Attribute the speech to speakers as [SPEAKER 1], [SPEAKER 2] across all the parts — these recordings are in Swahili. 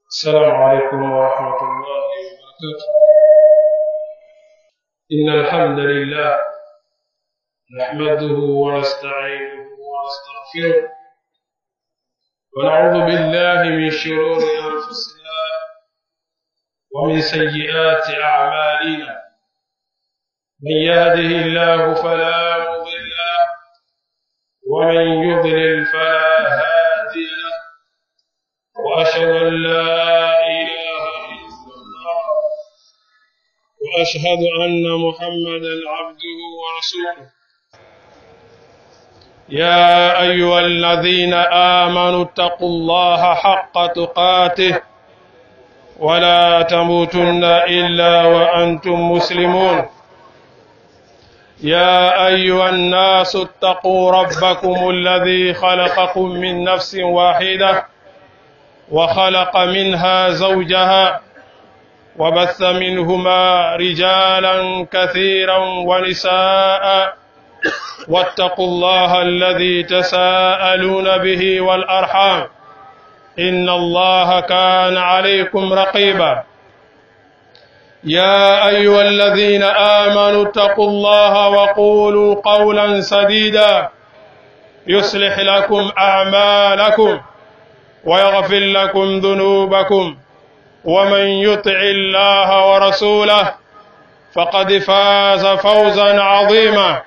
[SPEAKER 1] السلام عليكم ورحمة الله وبركاته إن الحمد لله نحمده ونستعينه ونستغفره ونعوذ بالله من شرور أنفسنا ومن سيئات أعمالنا من يهده الله فلا مضل له ومن يضلل فلا هادي له وأشهد أن لا إله إلا الله وأشهد أن محمدا عبده ورسوله يا أيها الذين آمنوا اتقوا الله حق تقاته ولا تموتن إلا وأنتم مسلمون يا أيها الناس اتقوا ربكم الذي خلقكم من نفس واحدة وخلق منها زوجها وبث منهما رجالا كثيرا ونساء واتقوا الله الذي تساءلون به والأرحام إن الله كان عليكم رقيبا يا أيها الذين آمنوا اتقوا الله وقولوا قولا سديدا يصلح لكم أعمالكم ويغفر لكم ذنوبكم ومن يطع الله ورسوله فقد فاز فوزا عظيما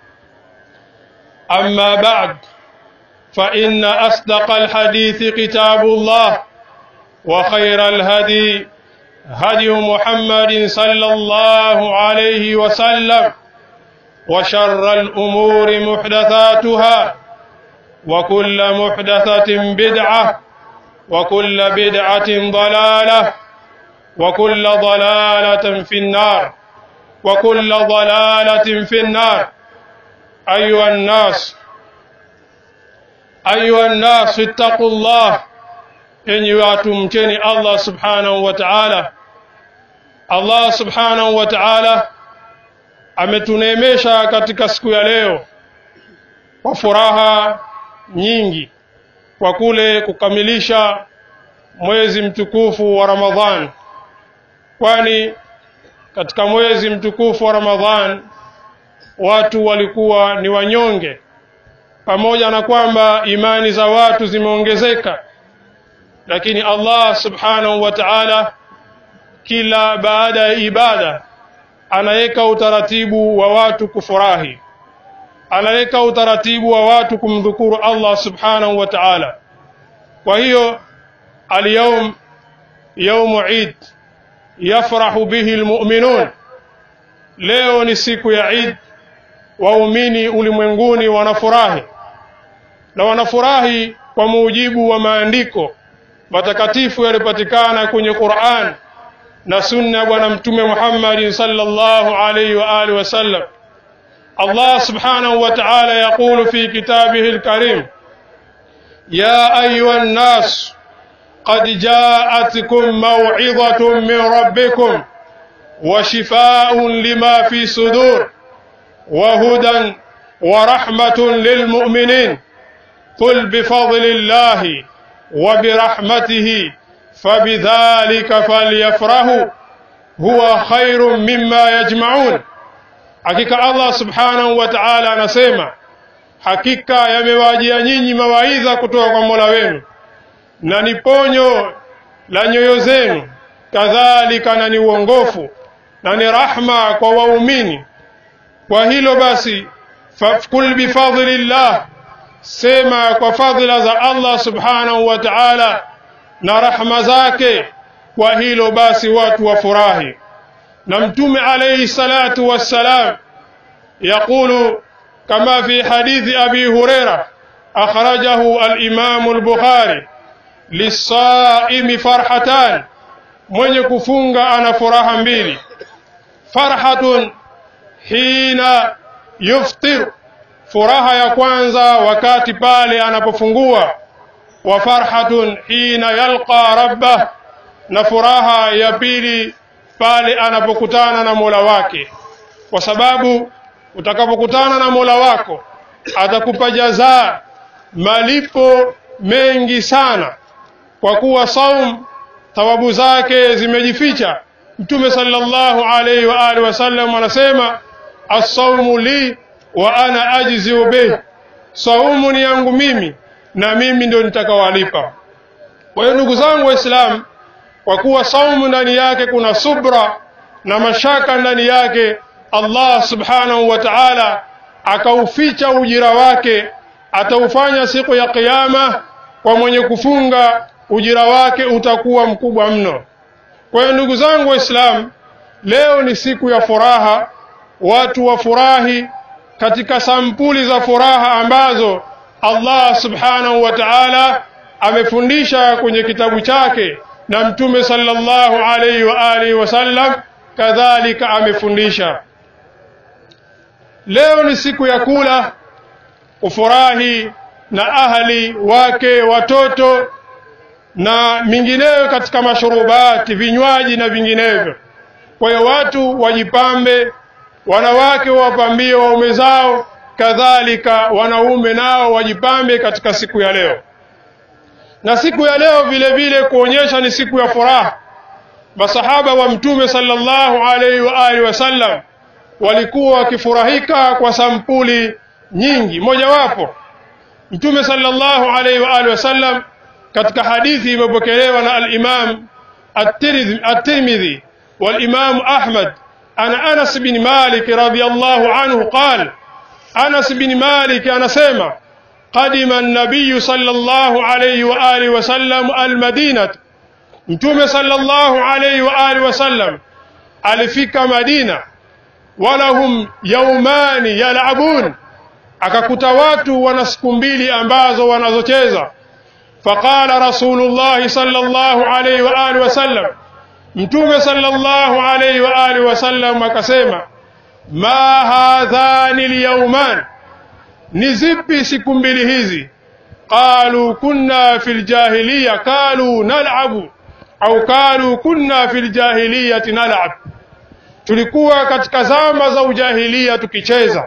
[SPEAKER 1] أما بعد فإن أصدق الحديث كتاب الله وخير الهدي هدي محمد صلى الله عليه وسلم وشر الأمور محدثاتها وكل محدثة بدعة وكل بدعة ضلالة وكل ضلالة في النار وكل ضلالة في النار أيها الناس أيها الناس اتقوا الله enyi watu mcheni Allah subhanahu wa ta'ala Allah subhanahu wa ta'ala ametuneemesha katika siku ya leo kwa furaha nyingi kwa kule kukamilisha mwezi mtukufu wa Ramadhan kwani katika mwezi mtukufu wa Ramadhan watu walikuwa ni wanyonge pamoja na kwamba imani za watu zimeongezeka lakini Allah subhanahu wa ta'ala kila baada ya ibada anaweka utaratibu wa watu kufurahi anaweka utaratibu wa watu kumdhukuru Allah subhanahu wa ta'ala kwa hiyo اليوم يوم عيد يفرح به المؤمنون leo ni siku ya Eid waumini ulimwenguni wanafurahi na wanafurahi kwa mujibu wa maandiko matakatifu yalipatikana kwenye Qur'an na sunna ya bwana mtume Muhammad sallallahu alayhi wa alihi wasallam Allah subhanahu wa ta'ala yaqulu fi kitabihi al-karim ya ayuha an-nas قد جاءتكم موعظة من ربكم وشفاء لما في صدور وهدى ورحمة للمؤمنين قل بفضل الله وبرحمته فبذلك فليفرحوا هو خير مما يجمعون hakika Allah subhanahu wa ta'ala anasema hakika yamewajia nyinyi mawaidha kutoka kwa Mola wenu na ni ponyo la nyoyo zenu kadhalika na ni uongofu na ni rahma kwa waumini kwa hilo basi fakul bifadlillah sema kwa fadhila za Allah subhanahu wa ta'ala na rahma zake kwa hilo basi watu wafurahi na mtume alayhi salatu wassalam يقول كما في حديث أبي هريرة أخرجه الإمام البخاري lisaimi farhatan mwenye kufunga ana furaha mbili farhatun hina yuftir furaha ya kwanza wakati pale anapofungua wa farhatun hina yalqa rabbah na furaha ya pili pale anapokutana na Mola wake kwa sababu utakapokutana na Mola wako atakupa jazaa malipo mengi sana kwa kuwa saum thawabu zake zimejificha mtume sallallahu alaihi wa alihi wasallam anasema assaumu li wa ana ajziu bih saumu ni yangu mimi na mimi ndio nitakawalipa kwa hiyo ndugu zangu waislamu kwa kuwa saumu ndani yake kuna subra na mashaka ndani yake Allah subhanahu wa ta'ala akauficha ujira wake ataufanya siku ya kiyama kwa mwenye kufunga ujira wake utakuwa mkubwa mno kwa hiyo ndugu zangu waislamu leo ni siku ya furaha watu wafurahi katika sampuli za furaha ambazo Allah subhanahu wa ta'ala amefundisha kwenye kitabu chake na mtume sallallahu alayhi wa alihi wasallam kadhalika amefundisha leo ni siku ya kula kufurahi na ahli wake watoto na mingineyo katika mashurubati vinywaji na vinginevyo kwa hiyo watu wajipambe wanawake wawapambie waume zao kadhalika wanaume nao wajipambe katika siku ya leo na siku ya leo vile vile kuonyesha ni siku ya furaha masahaba wa mtume sallallahu alaihi wa alihi wasallam walikuwa wakifurahika kwa sampuli nyingi mojawapo mtume sallallahu alaihi wa alihi wasallam katika hadithi imepokelewa na al-Imam at-Tirmidhi wal-Imam Ahmad ana Anas bin Malik radhiyallahu anhu qala Anas bin Malik anasema قدم النبي صلى الله عليه وآله وسلم المدينة متوم صلى الله عليه وآله وسلم alifika Madina walahum yaumani yalabun akakuta watu wana siku mbili ambazo wanazocheza faqala rasulullah sallallahu alayhi wa alihi wasallam mtume sallallahu alayhi wa alihi wasallam akasema ma hadhani alyawman ni zipi siku mbili hizi qalu kunna fil jahiliya qalu nal'abu au qalu kunna fil jahiliyati nal'ab tulikuwa katika zama za ujahilia tukicheza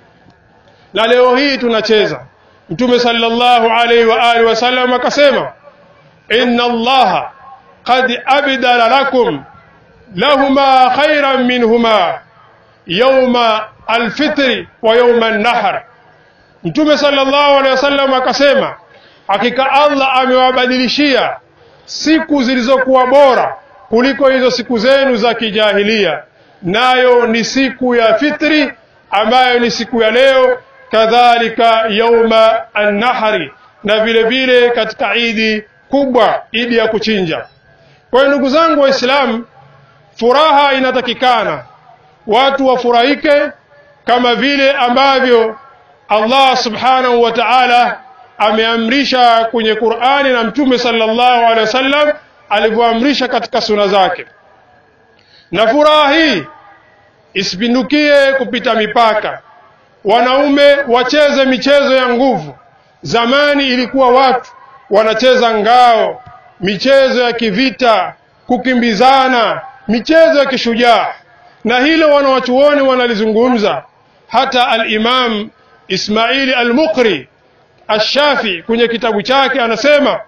[SPEAKER 1] na leo hii tunacheza mtume sallallahu alaihi wa alihi wasallam akasema inna allaha qad abdala lakum lahuma khairan minhuma yawma alfitri wa yawma an-nahr mtume sallallahu alaihi wasallam akasema hakika Allah amewabadilishia siku zilizokuwa bora kuliko hizo siku zenu za kijahilia nayo ni siku ya fitri ambayo ni siku ya leo kadhalika yauma an-nahri na vile vile katika idi kubwa idi ya kuchinja kwa hiyo ndugu zangu waislamu furaha inatakikana watu wafurahike kama vile ambavyo Allah subhanahu wa ta'ala ameamrisha kwenye Qur'ani na Mtume sallallahu alaihi wasallam alivyoamrisha katika suna zake na furaha hii isipindukie kupita mipaka wanaume wacheze michezo ya nguvu zamani ilikuwa watu wanacheza ngao michezo ya kivita kukimbizana michezo ya kishujaa na hilo wanawachuoni wanalizungumza hata al-Imam Ismaili al-Muqri Ash-Shafi kwenye kitabu chake anasema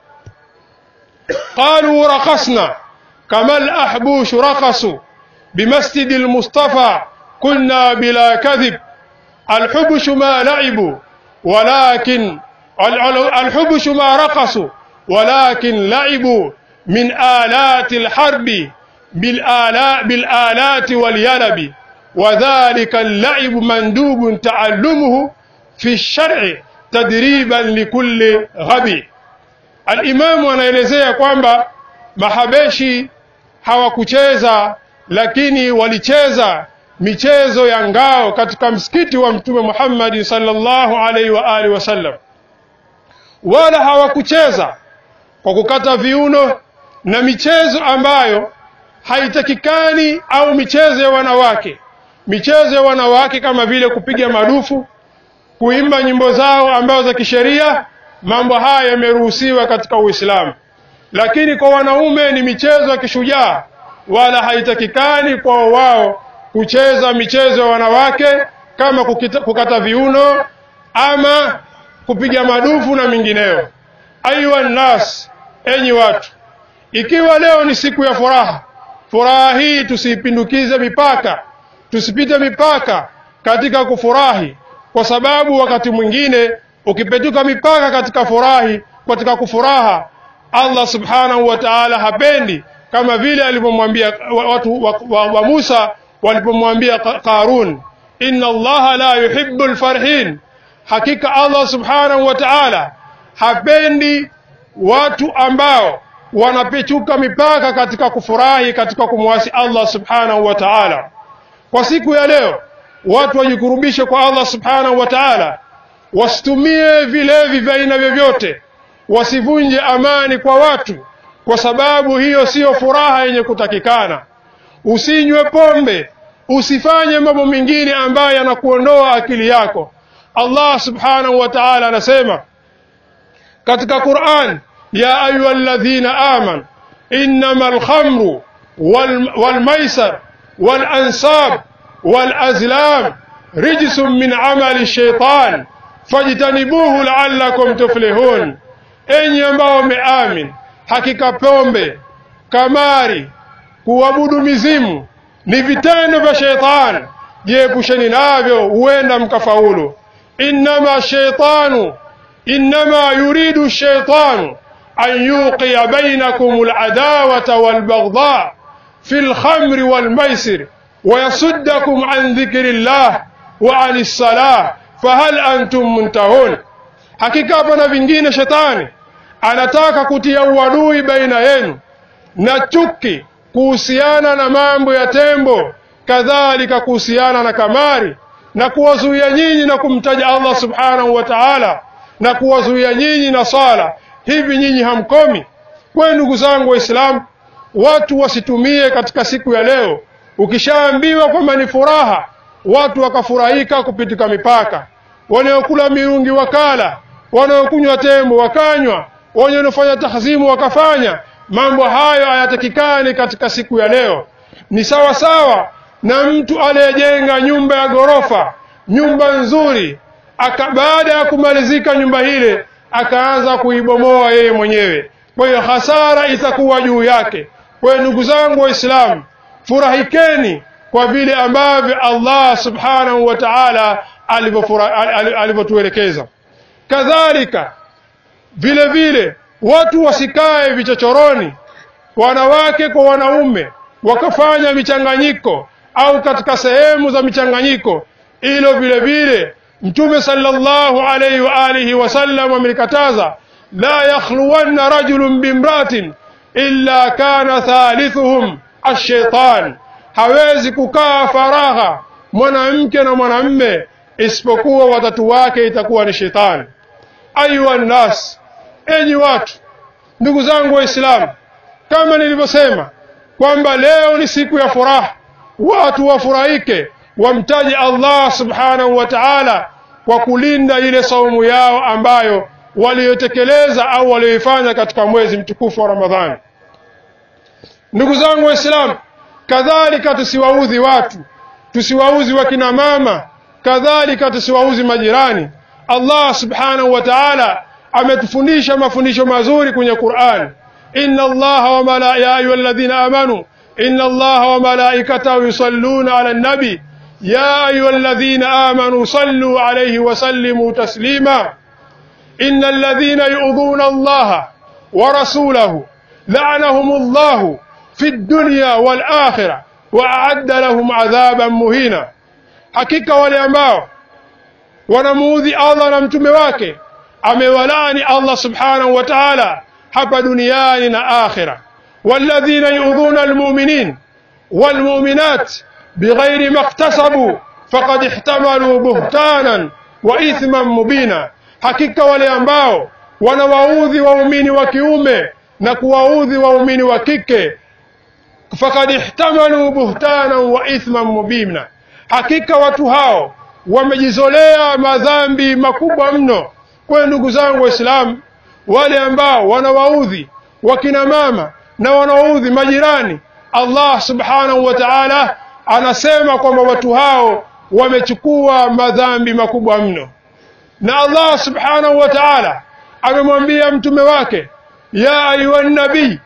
[SPEAKER 1] qalu raqasna kama al-ahbush raqasu بمسجد المصطفى كنا بلا كذب الحبش ما لعبوا ولكن الحبش ما رقصوا ولكن لعبوا من آلات الحرب بالآلاء بالآلات واليلب وذلك اللعب مندوب تعلمه في الشرع تدريبا لكل غبي الإمام anaelezea kwamba mahabeshi hawakucheza lakini walicheza michezo ya ngao katika msikiti wa mtume Muhammad sallallahu alaihi wa alihi wasallam wala hawakucheza kwa kukata viuno na michezo ambayo haitakikani au michezo ya wanawake michezo ya wanawake kama vile kupiga madufu kuimba nyimbo zao ambazo za kisheria mambo haya yameruhusiwa katika Uislamu lakini kwa wanaume ni michezo ya kishujaa wala haitakikani kwa wao kucheza michezo ya wanawake kama kukita, kukata viuno ama kupiga madufu na mingineyo ayuha nnas enyi watu ikiwa leo ni siku ya furaha furaha hii tusiipindukize mipaka tusipite mipaka katika kufurahi kwa sababu wakati mwingine ukipetuka mipaka katika furahi katika kufuraha Allah subhanahu wa ta'ala hapendi kama vile alivyomwambia watu wa, wa, wa Musa walipomwambia Qarun inna Allah la yuhibbu alfarhin hakika Allah subhanahu wa ta'ala hapendi watu ambao wanapechuka mipaka katika kufurahi katika kumwasi Allah subhanahu wa ta'ala kwa siku ya leo watu wajikurubishe kwa Allah subhanahu wa ta'ala wasitumie vilevi vya aina vyovyote wasivunje amani kwa watu kwa sababu hiyo siyo furaha yenye kutakikana usinywe pombe usifanye mambo mengine ambayo yanakuondoa akili yako Allah subhanahu wa ta'ala anasema katika Qur'an ya ayyuhalladhina amanu innamal khamru wal, wal maisar wal ansab wal azlam rijsun min amali shaitan fajtanibuhu la'allakum tuflihun enyi ambao mmeamin hakika pombe kamari kuabudu mizimu ni vitendo vya shetani jiepusheni navyo huenda mkafaulu innama shaitanu innama yuridu shaitanu an yuqiya bainakum aladawata walbaghdha fi alkhamri walmaisir ويصدكم عن ذكر الله وعن الصلاة فهل أنتم منتهون hakika hapa na vingine shetani anataka kutia uadui baina yenu na chuki kuhusiana na mambo ya tembo kadhalika kuhusiana na kamari na kuwazuia nyinyi na kumtaja Allah subhanahu wa ta'ala na kuwazuia nyinyi na sala hivi nyinyi hamkomi kwa ndugu zangu waislamu watu wasitumie katika siku ya leo ukishaambiwa kwamba ni furaha watu wakafurahika kupitika mipaka wanaokula mirungi wakala wanaokunywa tembo wakanywa wanaofanya tahzimu wakafanya mambo hayo hayatakikani katika siku ya leo ni sawa sawa na mtu aliyejenga nyumba ya ghorofa nyumba nzuri aka baada ya kumalizika nyumba ile akaanza kuibomoa yeye mwenyewe kwa hiyo hasara itakuwa juu yake kwa hiyo ndugu zangu waislamu furahikeni kwa vile ambavyo Allah subhanahu wa ta'ala alivyotuelekeza kadhalika vile vile watu wasikae vichochoroni wanawake kwa wanaume wakafanya michanganyiko au katika sehemu za michanganyiko ilo vile vile mtume sallallahu alayhi wa alihi wasallam amelikataza la yakhluwanna rajulun bimratin illa kana thalithuhum ashaitan hawezi kukaa faragha mwanamke na mwanamme isipokuwa watatu wake itakuwa ni shetani ayuha nnas enyi watu ndugu zangu waislamu kama nilivyosema kwamba leo ni siku ya furaha watu wafurahike wamtaje Allah subhanahu wa ta'ala kwa kulinda ile saumu yao ambayo waliotekeleza au walioifanya katika mwezi mtukufu wa Ramadhani ndugu zangu waislamu kadhalika tusiwaudhi watu tusiwauzi wakina mama kadhalika tusiwauzi majirani Allah subhanahu wa ta'ala ametufundisha mafundisho mazuri kwenye Qur'an inna Allah wa malaika ayyuhalladhina amanu inna Allah wa malaikatahu yusalluna 'alan nabi ya ayyuhalladhina amanu sallu 'alayhi wa sallimu taslima innal ladhina yu'dhuna Allah wa rasulahu la'anahumullahu في الدنيا والآخرة وأعد لهم عذابا مهينا hakika wale ambao wanamuudhi Allah na mtume wake amewalani Allah subhanahu wa ta'ala hapa duniani na akhira walladhina yu'dhuna almu'minin walmu'minat bighairi maktasabu faqad ihtamalu buhtanan wa ithman mubina hakika wale ambao wanawaudhi waumini wa kiume na kuwaudhi waumini wa kike fakad ihtamalu buhtanan wa ithman mubina hakika watu hao wamejizolea madhambi makubwa mno kwa ndugu zangu waislamu wale ambao wanawaudhi wakina mama na wanawaudhi majirani Allah subhanahu wa ta'ala anasema kwamba watu hao wamechukua madhambi makubwa mno na Allah subhanahu wa ta'ala amemwambia mtume wake ya ayuha nabii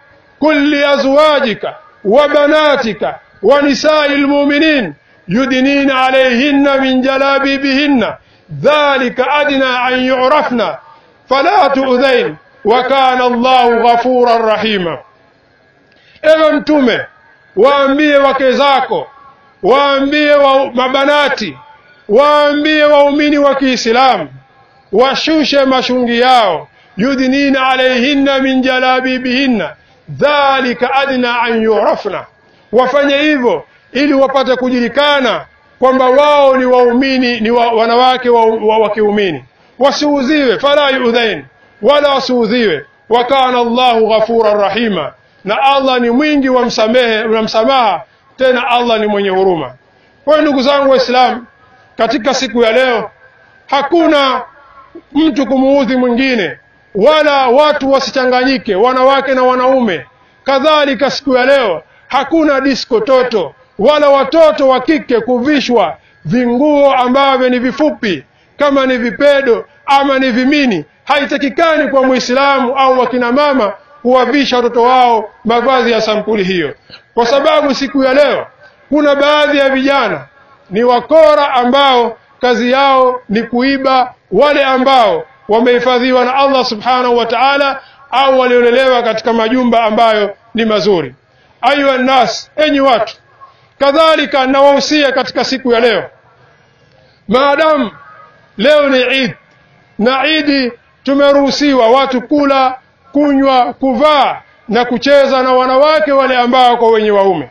[SPEAKER 1] قل لأزواجك وبناتك ونساء المؤمنين يدنين عليهن من جلابيبهن ذلك أدنى أن يعرفن فلا تؤذين وكان الله غفورا رحيما ewe mtume waambie wake zako waambie wa mabanati waambie waumini wa kiislamu washushe mashungi yao yudnina alaihinna min jalabibihinna dhalika adna an yurafna wafanye hivyo ili wapate kujulikana kwamba wao ni waumini ni wa, wanawake wa, wa, wa kiumini wasiudhiwe fala yudhain wala wasiudhiwe wa kana Allahu ghafuran rahima na Allah ni mwingi wa msamehe wa msamaha tena Allah ni mwenye huruma kwa ndugu zangu waislamu katika siku ya leo hakuna mtu kumuudhi mwingine wala watu wasichanganyike wanawake na wanaume kadhalika siku ya leo hakuna disko toto wala watoto wa kike kuvishwa vinguo ambavyo ni vifupi kama ni vipedo ama ni vimini haitakikani kwa muislamu au wakina mama kuwavisha watoto wao mavazi ya sampuli hiyo kwa sababu siku ya leo kuna baadhi ya vijana ni wakora ambao kazi yao ni kuiba wale ambao wamehifadhiwa na Allah subhanahu wa ta'ala au waliolelewa katika majumba ambayo ni mazuri ayuha nas enyi watu kadhalika nawahusia katika siku ya leo maadamu leo ni Eid na Eid tumeruhusiwa watu kula kunywa kuvaa na kucheza na wanawake wale ambao kwa wenye waume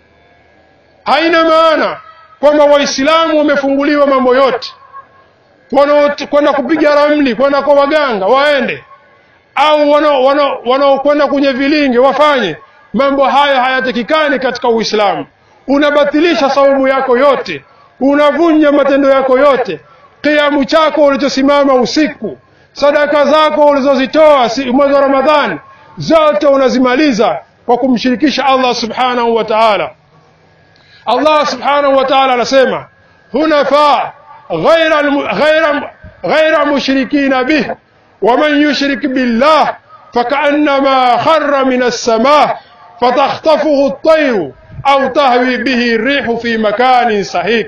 [SPEAKER 1] haina maana kwamba waislamu wamefunguliwa mambo yote kwenda kupiga ramli kwenda kwa waganga waende au wanaokwenda kwenye vilinge wafanye mambo haya hayatakikani katika uislamu unabatilisha saumu yako yote unavunja matendo yako yote kiamu chako ulichosimama usiku sadaka zako ulizozitoa mwezi wa ramadhani zote unazimaliza kwa kumshirikisha allah subhanahu wa taala allah subhanahu wa taala anasema hunafa ghaira, ghaira, ghaira mushrikina bih waman yushrik billah fakaannama khara min alsamah fatakhtafuhu ltairu au tahwi bihi rihu fi makanin sahih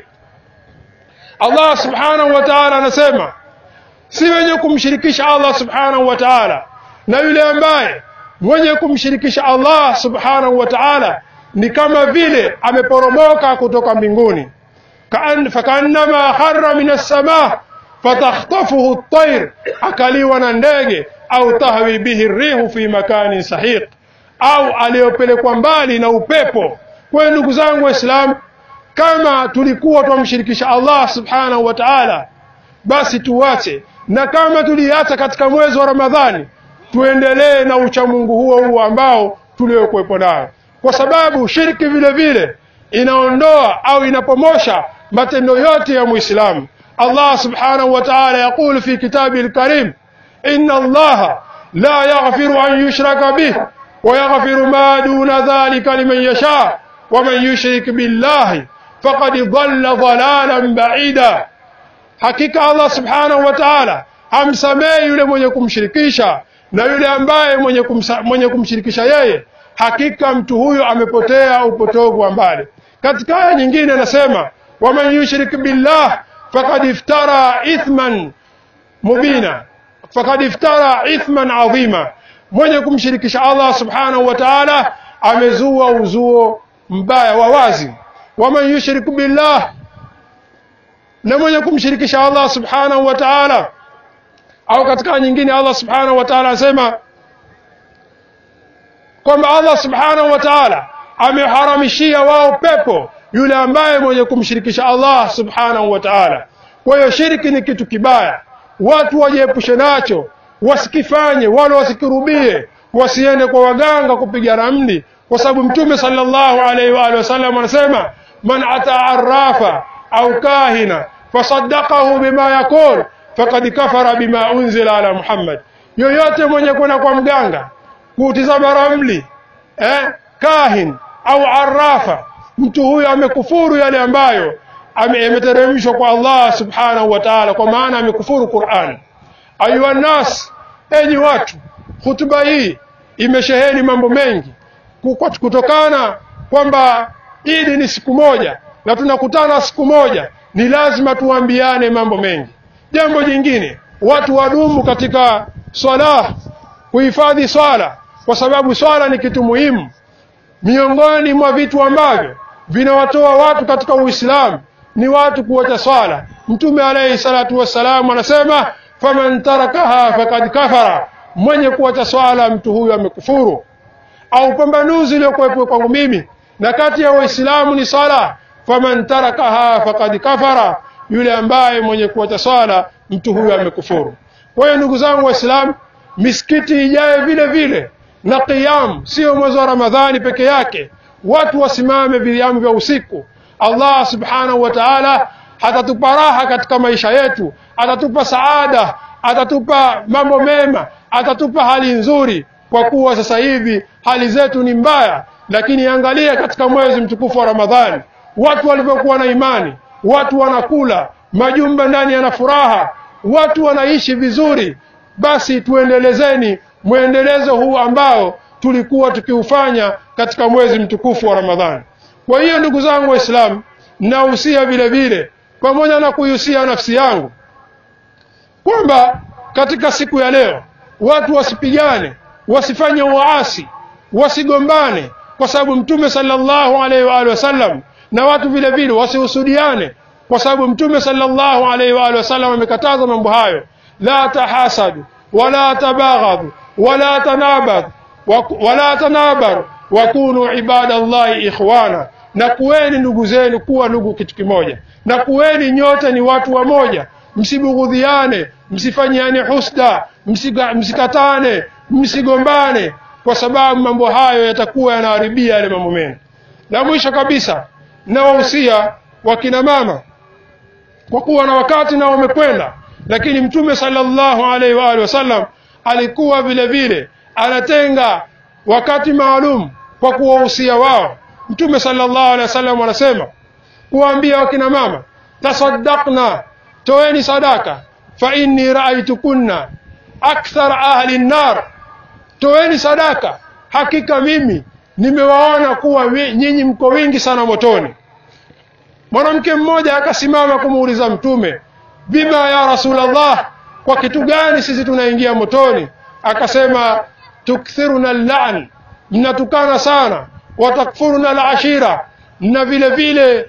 [SPEAKER 1] allah subhanahu wa taala anasema si wenye kumshirikisha allah subhanahu wa taala na yule ambaye mwenye kumshirikisha allah subhanahu wa taala ni kama vile ameporomoka kutoka mbinguni fakaannama khara min alsamah fatakhtafuhu ltair akaliwa na ndege au tahwi bihi rihu fi makanin sahiq au aliyopelekwa mbali na upepo kwa ndugu zangu waislamu kama tulikuwa twamshirikisha allah subhanahu wa taala basi tuwache na kama tuliacha katika mwezi wa ramadhani tuendelee na uchamungu huo huo ambao tuliokuwepo nayo kwa sababu shirki vile vile inaondoa au inapomosha matendo yote ya muislamu allah subhanahu wa taala yaqulu fi kitabihi lkarim ina allaha la yaghfiru an yushraka bih ويغفر ما دون ذلك لمن يشاء ومن يشرك بالله فقد ضل ضلالا بعيدا hakika allah subhanahu wa taala hamsamehi yule mwenye kumshirikisha na yule ambaye mwenye, kumsa, mwenye kumshirikisha yeye hakika mtu huyo amepotea upotovu wa mbali katika aya nyingine anasema waman yushrik billah fakad iftara ithman mubina fakad iftara ithman adhima mwenye kumshirikisha allah subhanahu wa taala amezua uzuo mbaya wa wazi waman yushrik billah na mwenye kumshirikisha allah subhanahu wa taala au katika nyingine allah subhanahu wa taala anasema kwamba allah subhanahu wa taala ameharamishia wao pepo yule ambaye mwenye kumshirikisha allah subhanahu wa taala kwa hiyo shiriki ni kitu kibaya watu wajiepushe nacho wasikifanye wala wasikirubie wasiende kwa waganga kupiga ramli kwa sababu mtume sallallahu alaihi wa alihi wasallam anasema man ata arrafa au kahina fasaddaqahu bima yaqul faqad kafara bima unzila ala Muhammad yoyote mwenye kwenda kwa mganga kutizama ramli eh, kahin au arrafa mtu huyo amekufuru yale ambayo yameteremshwa kwa Allah subhanahu wa ta'ala kwa maana amekufuru Qur'an ayuha nas enyi watu hutuba hii imesheheni mambo mengi kutokana kwamba Idi ni siku moja na tunakutana siku moja, ni lazima tuambiane mambo mengi. Jambo jingine, watu wadumu katika swala, kuhifadhi swala, kwa sababu swala ni kitu muhimu miongoni mwa vitu ambavyo vinawatoa watu katika Uislamu ni watu kuacha swala. Mtume alayhi salatu wassalam anasema faman tarakaha fakad kafara, mwenye kuacha swala mtu huyu amekufuru. Au pambanuzi iliyokuwepo kwangu mimi na kati ya Waislamu ni swala, faman tarakaha fakad kafara, yule ambaye mwenye kuacha swala mtu huyu amekufuru. Kwa hiyo ndugu zangu Waislamu, misikiti ijaye vile vile na qiyam, sio mwezi wa Ramadhani peke yake, watu wasimame viamu vya usiku. Allah subhanahu wa ta'ala atatupa raha katika maisha yetu, atatupa saada, atatupa mambo mema, atatupa hali nzuri, kwa kuwa sasa hivi hali zetu ni mbaya. Lakini angalia katika mwezi mtukufu wa Ramadhani, watu walivyokuwa na imani, watu wanakula, majumba ndani yana furaha, watu wanaishi vizuri. Basi tuendelezeni mwendelezo huu ambao tulikuwa tukiufanya katika mwezi mtukufu wa Ramadhani. Kwa hiyo ndugu zangu Waislamu, nahusia vile vile pamoja na kuihusia nafsi yangu kwamba katika siku ya leo watu wasipigane, wasifanye uasi, wasigombane, kwa sababu Mtume sallallahu alaihi wa alihi wasallam na watu vile vile wasihusudiane, kwa sababu Mtume sallallahu alaihi wa alihi wasallam amekataza mambo hayo, la tahasadu wala tabaghadu wala tanabad wala tanabar wakunu ibadallahi ikhwana, na kuweni ndugu zenu kuwa ndugu kitu kimoja, na kuweni nyote ni watu wamoja, msibughudhiane, msifanyiane husda, msika, msikatane, msigombane, kwa sababu mambo hayo yatakuwa yanaharibia yale mambo mengi. Na mwisho kabisa, nawahusia wakina mama, kwa kuwa na wakati nao wamekwenda, lakini Mtume sallallahu alaihi wa alihi wasallam alikuwa vile vile anatenga wakati maalum kwa kuwahusia wao. Mtume sallallahu alaihi wasallam anasema kuwaambia wakina mama, tasaddaqna, toeni sadaka, fa inni raaitukunna akthar ahli nnar, toeni sadaka, hakika mimi nimewaona kuwa nyinyi mko wingi sana motoni. Mwanamke mmoja akasimama kumuuliza Mtume, bima ya Rasulullah, kwa kitu gani sisi tunaingia motoni? Akasema, tukthiruna allan, mnatukana sana, watakfuruna alashira, na vile vile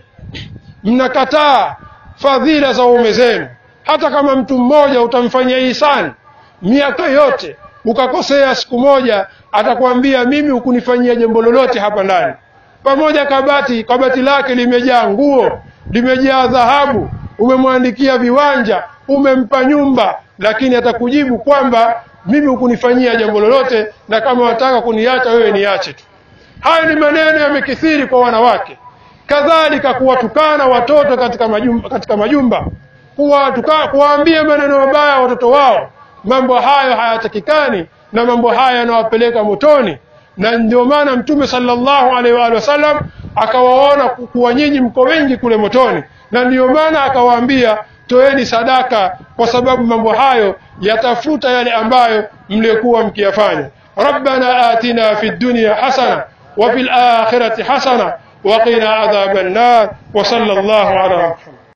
[SPEAKER 1] mnakataa fadhila za waume zenu. Hata kama mtu mmoja utamfanyia ihsani miaka yote, ukakosea siku moja, atakwambia mimi hukunifanyia jambo lolote hapa ndani. Pamoja kabati kabati lake limejaa nguo, limejaa dhahabu, umemwandikia viwanja, umempa nyumba, lakini atakujibu kwamba mimi hukunifanyia jambo lolote, na kama wataka kuniacha wewe niache tu. Hayo ni maneno yamekithiri kwa wanawake. Kadhalika kuwatukana watoto katika majumba, katika majumba kuwatuka, kuwaambia maneno mabaya watoto wao. Mambo hayo hayatakikani na mambo haya yanawapeleka motoni, na ndio maana Mtume sallallahu alaihi wa sallam akawaona kuwa nyinyi mko wengi kule motoni, na ndiyo maana akawaambia toeni sadaka, kwa sababu mambo hayo yatafuta yale ambayo mliokuwa mkiyafanya. rabbana atina fi dunya hasana wa fil akhirati hasana wa qina adhaban nar wa sallallahu ala Muhammad